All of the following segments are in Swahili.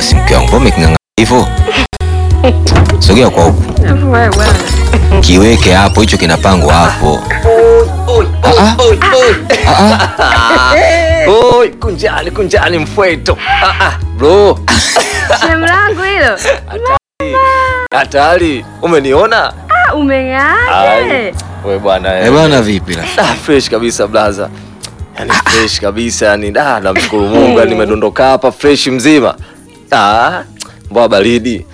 basi mke wangu, mbona umeking'ang'ana hivyo? Sogea kwa huku, Wewe bwana. kiweke hapo, hicho kinapangwa hapo. Ah, ah. Ah, ah. Oi, kunjani kunjani mfweto. Ah, ah, bro, Shemu langu hilo. hatari. Umeniona? Ah, umeng'aaje? We bwana. Eh bwana, vipi la? Ah, fresh kabisa blaza. Yaani fresh kabisa yani da namshukuru Mungu yani nimedondoka hapa fresh mzima. Ah, mbwa baridi.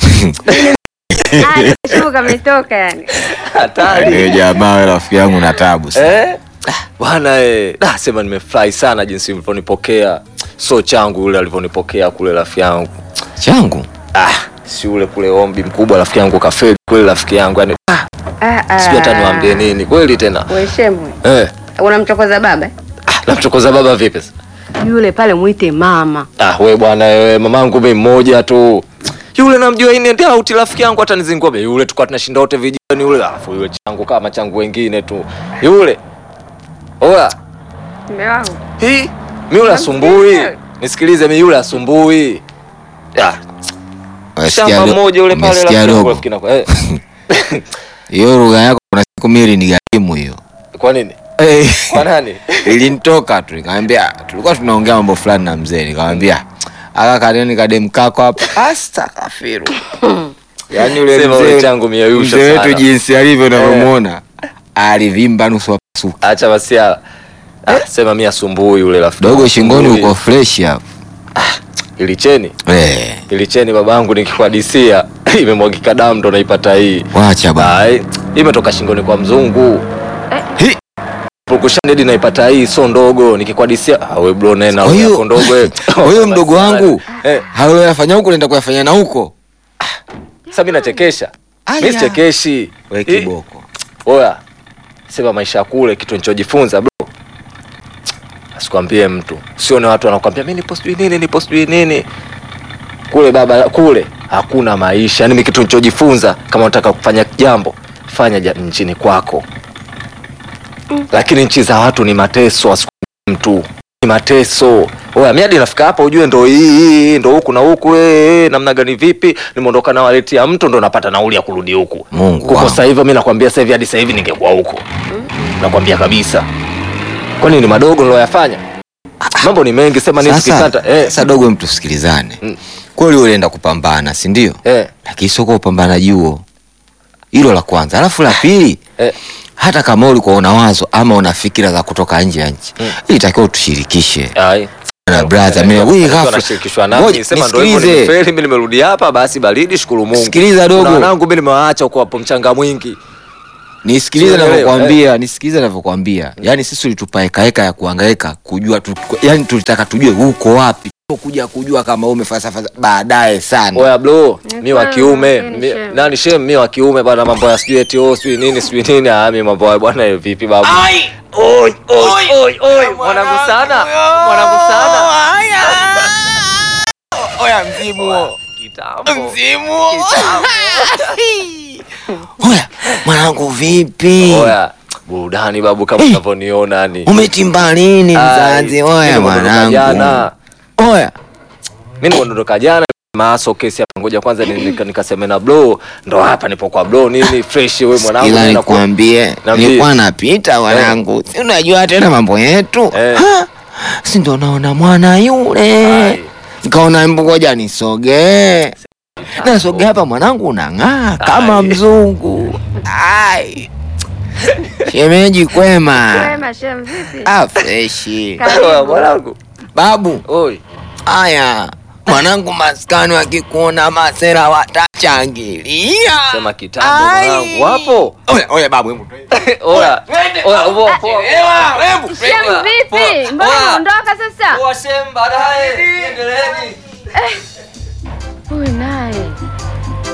Ah, Shemu kametoka yani. Hatari. Wewe jamaa, wewe rafiki yangu na tabu sana. Eh? Ah, Bwana eh, da sema nimefurahi sana jinsi mlivyonipokea. So changu yule alivyonipokea kule rafiki yangu. Changu Ah, si ule kule ombi mkubwa rafiki yangu kafeli kweli rafiki yangu yani. Ah, Ah, ah. sijui hata niwaambie nini. Kweli tena. We Shemu, Eh. unamchokoza baba? eh? Ah, namchokoza baba vipi sasa? Yule pale mwite mama. Ah, we bwana wewe, mamangu mimi mmoja tu. Yule namjua ini ndio auti rafiki yangu hata nizingua be. Yule tukua tunashinda wote vijijini yule. Alafu yule changu kama changu wengine tu. Yule. Oya, Mume wangu. hii mi yule asumbui. Nisikilize mi yule asumbui. Ah, Umesikia shamba do- mmoja yule pale umesikia rafiki yangu dogo? rafiki yangu. Eh, hiyo lugha yako, kuna siku mimi ni gharimu hiyo. kwa nini? Eh, Kwa nani? ilinitoka tu, nikamwambia tulikuwa tunaongea mambo fulani na mzee, nikamwambia aka kaneni kadem kako hapa astakafiru. Yaani yule Sema mzee ule changu miayusha mzee wetu sana. jinsi alivyo unavyomuona alivimba nusu apasuka. Acha basi ya. Ah, sema mi asumbui yule rafiki. Dogo yangu, shingoni asumbui. uko fresh hapo. Ilicheni. Eh, Ilicheni babangu nikikuhadisia imemwagika damu ndo naipata hii. wacha bwana. Ai, imetoka shingoni kwa mzungu. Hi. Purukushani naipata hii so ndogo nikikuhadisia. Ah, we bro nena Kwa hiyo- yako ndogo eh. kwa hiyo mdogo wangu Eh, hayo yafanya huko naenda kuyafanya na huko. sasa mimi nachekesha. Aya. Mimi sichekeshi. We Hii- kiboko. Oya. Sema maisha ya kule kitu nilichojifunza bro. Asikwambie mtu. Sione watu wanakuambia mimi nipo sijui nini, nipo sijui nini. Kule baba kule hakuna maisha. Yaani mimi kitu nilichojifunza kama unataka kufanya jambo, fanya ja, nchini kwako. Lakini nchi za watu ni mateso, asikwambie mtu. Ni mateso. Oya, mimi hadi nafika hapa ujue ndo hii hii ndo huku na huku eh, eh, namna gani vipi? Nimeondoka na waleti ya mtu ndo napata nauli ya kurudi huku. Mungu Kuko wangu. sasa hivi mimi nakwambia sasa hivi hadi sasa hivi ningekuwa huko. Nakwambia kabisa. Kwani ni madogo niloyafanya? Mambo ni mengi sema nini Sasa, tukikata. Eh. sasa dogo, mtu tusikilizane. Mm. Kweli ulienda kupambana, si ndio? Eh. Lakini sio kwa upambanaji huo. Hilo la kwanza. Alafu la pili, Eh. hata kama ulikuwa una wazo ama una fikira za kutoka nje ya nchi, Mm. ilitakiwa utushirikishe. Ai. Na brother, mimi wewe Mtu ghafla. anashirikishwa nami Ngoja, sema ndio hivyo nisikilize. nimefeli mimi nimerudi hapa basi baridi shukuru Mungu. Sikiliza dogo. Kuna wanangu mimi nimewaacha huko hapo mchanga mwingi. Nisikilize Sielewi, ninavyokuambia, nisikilize ninavyokuambia. Yaani sisi tulitupa heka heka ya kuhangaika kujua tu, yaani tulitaka tujue uko wapi. Sio kuja kujua kama wewe umefalsafa baadaye sana. Oya bro, Ni mi wa kweli, kiume, lakini mi- shem. nani shem mi wa kiume bwana mambo ya sijui eti oh sijui nini sijui nini ah mimi mambo ya bwana eh, vipi babu? Oi oi oi oi mwanangu sana. Mwanangu sana. Oya mzimu. Kitambo. Mzimu. Oya, mwanangu vipi? Oya, burudani babu kama unavyoniona yani. Umetimba lini mzazi? Ai, Oya mimi nimeondoka mwanangu. Jana. Oya. Mimi nimeondoka jana maaso kesi hapa ngoja kwanza ni- nika- nikaseme na bro ndo hapa nipo kwa bro nini fresh wewe mwanangu Ila naenda ku- nikwambie, Niambie. nilikuwa napita mwanangu, si unajua tena mambo yetu Eh. Ha, si ndo naona mwana yule, Ai. nikaona mbu, ngoja nisogee. Nasogea hapa, mwanangu unang'aa kama Ai. mzungu. Ai. Shemeji kwema? Wema Shemu vipi? Ah, freshi Karibu. Oya, mwanangu babu. oi Haya mwanangu, maskani wakikuona masera watachangilia. sema kitambo Ai. mwanangu wapo Oya, oya babu, hebu oya oya upo Shemu vipi? Mbona Oya. unaondoka sasa? Oya, shem baadaye endeleeni Huyu naye.